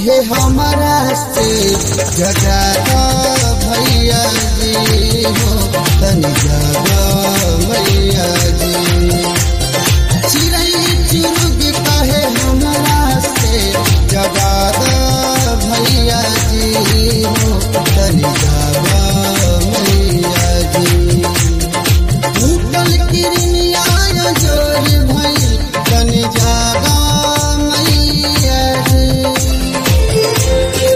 कहे हमारा से जगा भैया जी हो तनी जगा भैया जी चिड़ै चुरुग कहे हमारा से जगा भैया जी हो तनी जगा भैया जी ऊपर किरनिया जोर भइल तनी जगा मैया जी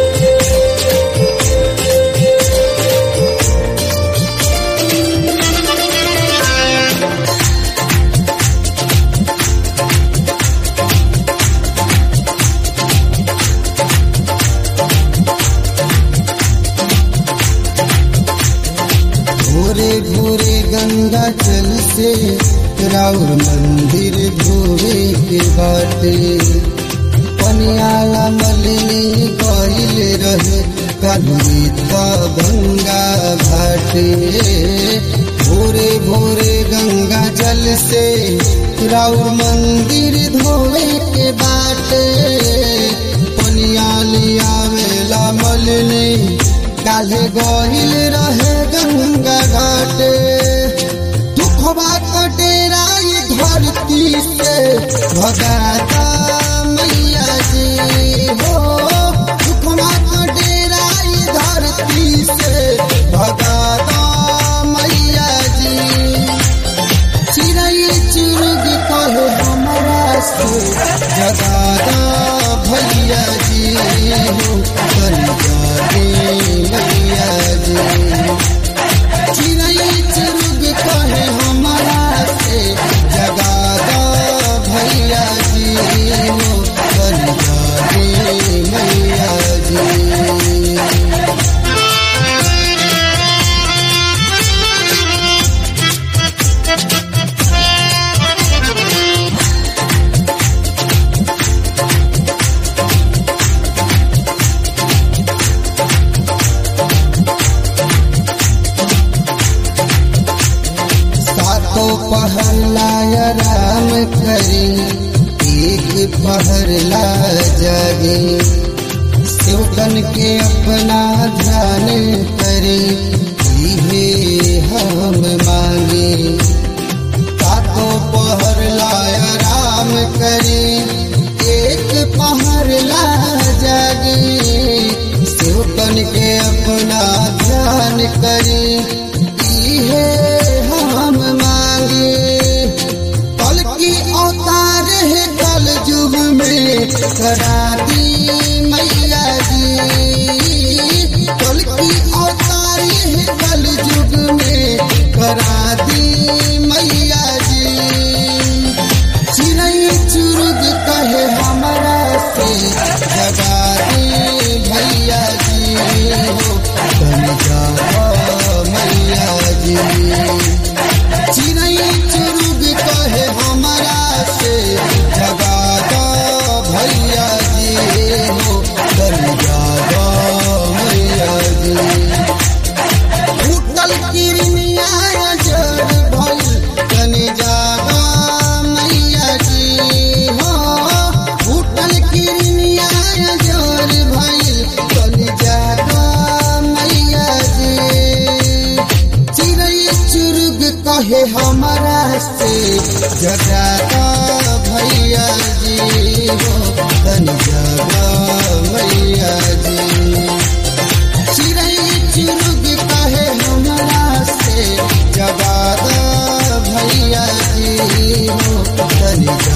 भोरे भोरे गंगा जल से राउर मंदिर धोवे के बाटे पनियाला मलिनी कइल रहे कभी गंगा घाटे भोरे भोरे गंगा जल से राउर मंदिर धोवे के बाटे पनियाली आवेला मलिनी काले गहिल रहे गंगा घाटे दुखवा कटेरा ये धरती से भगाता मैया जी हो दुखवा कटेरा ये धरती से भगाता मैया जी चिड़ै चुरुग कहे हमारा से जगादा भैया जी हो कनिया रे मैया जी चिड़ै चुरुग कहे हमारा से जगादा भैया जी हो कनिया रे मैया जी सातों पहला राम करी एक पहरला जागे सेवकन के अपना ध्यान करे इहे हम मांगे सातों पहरला राम करे एक पहरला जागे सेवकन के अपना ध्यान करे इहे हम मांगे कल की अवतार है कल युग में करा दी मैया जी कल की अवतार है कल युग में करा दी मैया जी चिड़ै चुरुग कहे हमारा से जगा दी भैया जी हो तन जाओ मैया जी चिड़ै चुरुग कहे हमारा से जगा दो भैया जी हो तन जाओ मैया जी उठल किरनिया जड़ भइल तनी जागा मैया जी हो उठल किरनिया जड़ भइल तनी जागा मैया जी चिड़ै चुरुग कहे हमारा से जगागा भैया जी हो तनी जागा मैया जी चिड़ै चुरुग कहे हमरा से जगादा भैया जी हो तनी